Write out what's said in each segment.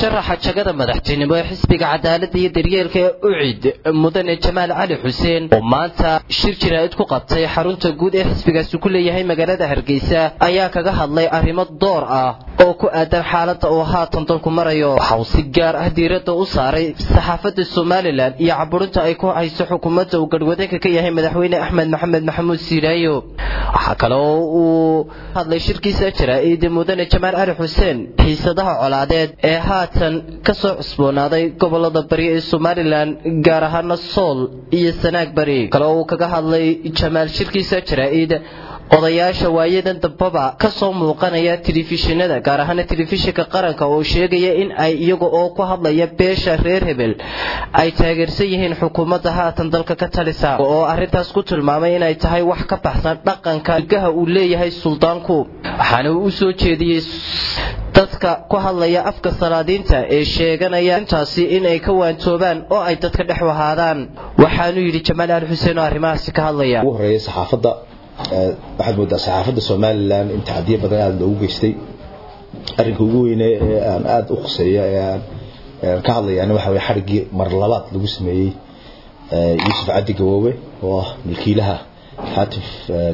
musharaxa jagada madaxtinimo ee xisbiga cadaaladda iyo daryeelka ee ucid mudane jamaal cali xuseen oo maanta shir jiraa'id ku qabtay xarunta guud ee xisbigaasi ku leeyahay magaalada hargeysa ayaa kaga hadlay arrimo door ah oo ku aadan xaaladda uu haatan dalku marayo waxa uu si gaar ah diiradda u saaray saxaafadda somalilan iyo caburinta ay ku hayso xukuumadda uu garhwadeenka ka yahay madaxweyne axmed maxamed maxamuud siiraayo waxaa kale oo uu hadlay shirkiisa jaraa'id mudane jamaal cali xuseen xiisadaha colaadeed ee haatan ka soo cusboonaaday gobolada bari ee somalilan gaar ahaana sool iyo sanaag bari kale oo uu kaga hadlay jamaal shirkiisa jaraa'id odayaasha waayadan dambaba ka soo muuqanaya telefishinada gaar ahaana telefishinka qaranka oo sheegaya in ay iyaga oo ku hadlaya beesha reer hebel ay taageersan yihiin xukuumadda haatan dalka ka talisa oo arrintaas ku tilmaamay inay tahay wax ka baxsan dhaqanka gaha uu leeyahay suldaanku waxaana uu u soo jeediyey dadka ku hadlaya afka salaadiinta ee sheeganaya intaasi inay ka waantoobaan oo ay dadka dhex wahaadaan waxaanuu yidhi jamaal ali xuseen oo arrimahaasi ka hadlaya ugu horeeya saxaafadda waxaad moodaa saxaafadda somalilan in tacdiyo badan aada loogu geystay arrinka ugu weyne ee aan aada u khuseeya ee aan ka hadlayaana waxa weye xadhiggii mar labaad lagu sameeyey yuusuf cabdi gawoowe oo ah milkiilaha hatif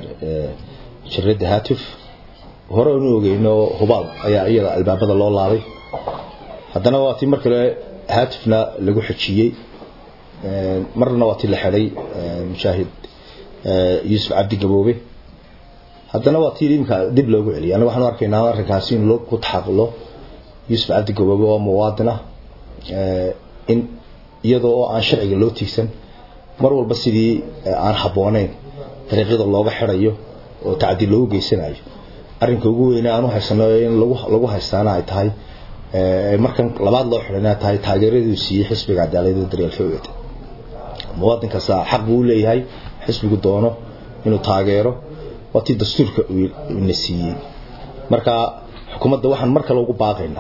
jiradda hatif hore anu ogeyno hubaal ayaa iyada albaabada loo laabay haddana waa tii mar kale hatifna lagu xojiyey marna waa tii la xidhay mushaahid yuusuf cabdi gaboobe haddana waa tii imika dib loogu celiyay anaga waxaanu arkaynaa arrinkaasi in loo ku taxaqulo yuusuf cabdi gaboobe oo muwaadina in iyadoo oo aan sharciga loo tiigsan mar walba sidii aan habbooneyn dariiqyada looga xidhayo oo tacdi loogu geysanayo arrinka ugu weyne aan u haysano in lagu haystaana ay tahay markan labaad loo xidhana tahay taageeraduu siiyey xisbiga cadaaladda daryeelka ucid muwaadin kasta xaq buu u leeyahay xisbigu doono inuu taageero waa tii dastuurka na siiyey marka xukuumadda waxaan mar kale ugu baaqaynaa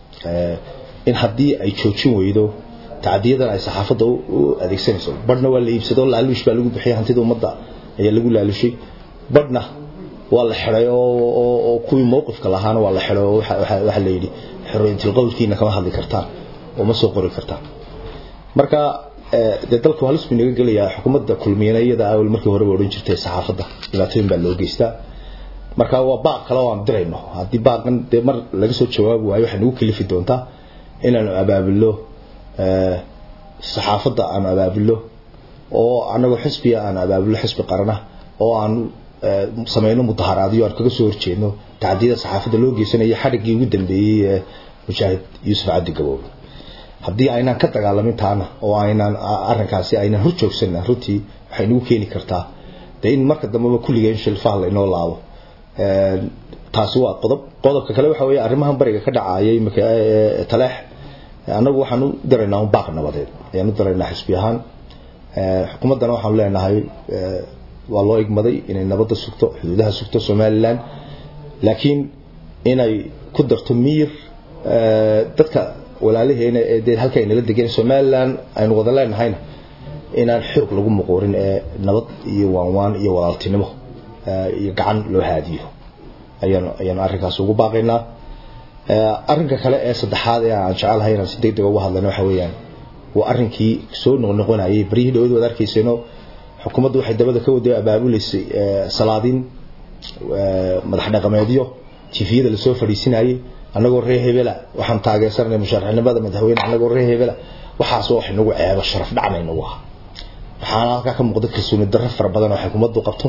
in haddii ay joojin weydo tacdiyadan ay saxaafadda u adeegsanayso badhna waa la iibsado laaluush baa lagu bixiyay hantida ummadda ayaa lagu laalushay badhna waa la xiday oo kuwii mowqifka lahaana waa la xiday oo waxa la yidhi xorriyatul qowlkiina kama hadli kartaan oo ma soo qori kartaan marka dee dalka halis buu naga gelayaa xukuumadda kulmiyana iyada awal markii horeba odhan jirtay saxaafadda dhibaatooyin baa loo geystaa marka waa baaq kale oo aan dirayno haddii baaqan dee mar laga soo jawaabi waayo waxay nagu kalifi doontaa inaanu abaabulno saxaafadda aanu abaabulno oo anagoo xisbiga aanu abaabulno xisbi qarana oo aanu samayno mudaharaadyo aan kaga soo horjeedno tacdiyada saxaafadda loo geysanayo xadhiggii ugu dambeeyey ee mujaahid yuusuf cabdi gaboobe haddii aynaan ka dagaalamin taana oo aynaan arrinkaasi aynaan hor joogsanna runtii waxay nagu keeni kartaa dee in marka dambeba kulligeen shilfaha laynoo laabo taasi waa qodob qodobka kale waxa weeye arrimahan bariga ka dhacayay imika taleex annagu waxaan u daraynaa un baaq nabadeed ayaan u daraynaa xisbi ahaan xukuumaddana waxaanu leenahay waa loo igmaday inay nabadda sugto xuduudaha sugto somalilan laakiin inay ku darto miyir dadka walaalaheena ee dee halka aynala degan somalilan aynu wada leenahayna inaan xoog lagu muquurin ee nabad iyo waanwaan iyo walaaltinimo iyo gacan loo haadiyo ayaanu ayaanu arrinkaas ugu baaqaynaa arrinka kale ee saddexaad ee aan jecelahay inaan si deg deg uga hadlayno waxa weeyaan waa arrinkii soo noqnoqonayay baryihii dhawad waad arkayseeno xukuumaddu waxay dabada ka wada abaabuleysay salaadiin madax dhaqameedyo tifiyada lasoo fadhiisinayay annagoo reer hebela waxaan taageersanay musharaxnimada madaxweyne annagoo reer hebela waxaasoo wax inagu ceebo sharaf dhacnayna u aha waxaana halkaa ka muuqda kalsooni darro fara badan oo xukuumaddu qabto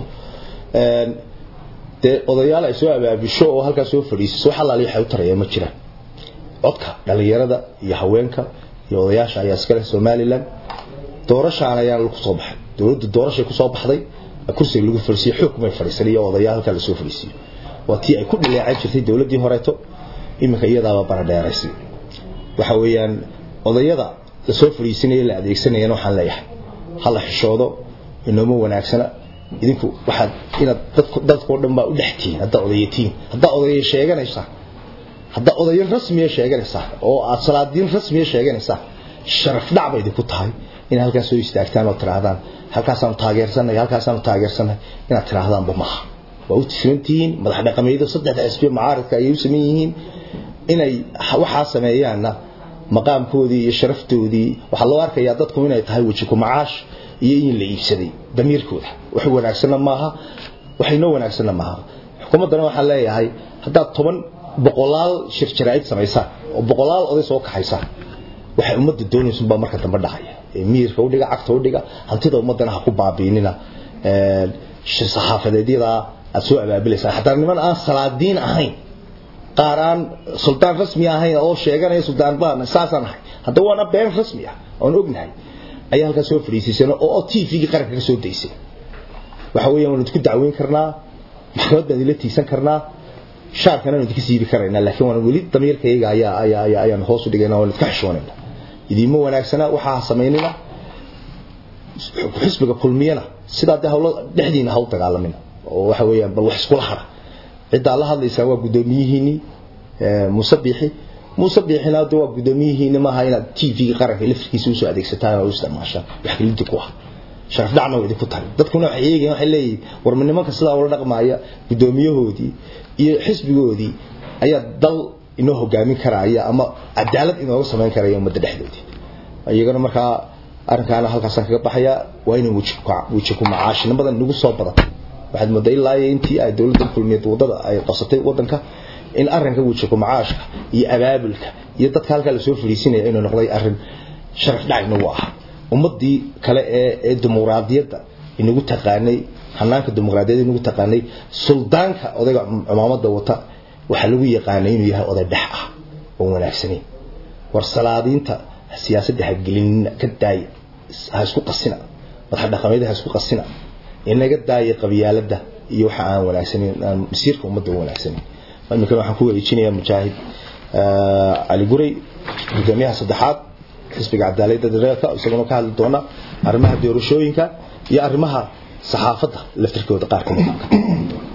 dee odayaal ay soo abaabisho oo halkaa soo fadhiisiso wax allaali waxay u tarayaan ma jiraan codka dhalinyarada iyo haweenka iyo odayaasha ayaa iskale somalilan doorashaan ayaan ku soo baxay dowladdu doorashay ku soo baxday kursiga lagu fadhiisiyo xoog kumay fadhiisan iyo odayaal halkaa lasoo fadhiisiyo waa tii ay ku dhileecan jirtay dowladdii horeeto iminka iyadaaba baradheeraysay waxa weeyaan odayada lasoo fadhiisanaya la adeegsanayana waxaan leeyahay hala xishoodo inooma wanaagsana idinku waxaad inaad dadku dadkoo dhan baa u dhex tihiin haddaa odayatiin haddaa odaya sheeganaysaa haddaa odayo rasmiya sheeganaysaa oo aad salaadiin rasmiya sheeganaysaa sharaf dhac bay idinku tahay inaad halkaas soo istaagtaan oo tidhaahdaan halkaasaanu taageersanay halkaasaanu taageersanay inaad tidhaahdaanba maaha waa u tisantihiin madax dhaqameedo saddexda xisbiya mucaaradka ayay u sameyn yihiin inay waxaa sameeyaanna maqaamkoodii iyo sharaftoodii waxaa loo arkayaa dadku inay tahay weji ku macaash iyo in la iibsaday damiirkooda wax wanaagsanna maaha waxaynoo wanaagsanna maaha xukuumaddana waxaan leeyahay haddaad toban boqolaal shir jaraa'id samaysaan oo boqolaal oday soo kaxaysaan waxay ummadda doonaysunbaa marka dambe dhacaya miirka udhiga cagta udhiga hantida ummaddana ha ku baabiinina saxaafadeedyadaa aad soo abaabilaysaan xataa niman aan salaadiin ahayn qaar aan suldaan rasmi ahayn oo sheeganaya suldaan baan saasaan ahay haddaba waana been rasmi ah oon ognahay ayaa halkaa soo fadhiisiisan oo t v-gii qaranka ka soo daysay waxa weeyaan waan idinku dacweyn karnaa maxkamad baan idila tiisan karnaa shaarkana waan idinka siibi karaynaa laakiin waan weli damiirkayga ayaa ayaa ayaa ayaan hoos u dhigayna waan idinka xishoonayna idiinma wanaagsana waxaa samaynina xisbiga kulmiyana sidaa dee hawlo dhexdiina haw dagaalamina oo waxa weeyaan bal wax iskula hara ciddaa la hadlaysaa waa guddoomiyihiinii muuse biixi muuse biixina de waa guddoomiyihiini maaha inaad t v qaranka lafirkiisa usoo adeegsataan oo u isticmaashaan wax kalidi ku ah sharaf dhacna waa idinku tahay dadkuna waxay eegayan waxay leeyihin warma nimanka sidaa ula dhaqmaaya guddoomiyahoodii iyo xisbigoodii ayaa dal inoo hogaamin karaya ama cadaalad inooga samayn karaya ummadda dhexdoodii iyagana markaa arrinkaana halkaasaan kaga baxaya waa inay weji ku macaashina badan nagu soo badatay waxaad moodaa ilaa iyo intii ay dowladda kulmiyeed wadada ay qabsatay wadanka in arrinka weji ku macaashka iyo abaabulka iyo dadka halkaa lasoo fadhiisinaya inuu noqday arrin sharaf dhac inagu ah ummadii kale ee ee dimuqraadiyadda inagu taqaanay hanaanka dimuqraadiyadda inagu taqaanay suldaanka odayga cumaamada wata waxaa lagu yaqaanay inuu yahay oday dhex ah oo wanaagsanayn war salaadiinta siyaasadda ha gelinina ka daaya ha isku qasina madax dhaqameed ha isku qasina inaga daaya qabyaaladda iyo waxa aan wanaagsanayn aan masiirka ummadda wanaagsanayn imikana waxaan ku wareejinayaa mujaahid cali guray gudoomiyaha saddexaad xisbiga cadaaladda dareerka isaguna ka hadli doona arrimaha doorashooyinka iyo arrimaha saxaafadda laftirkooda qaar ka mid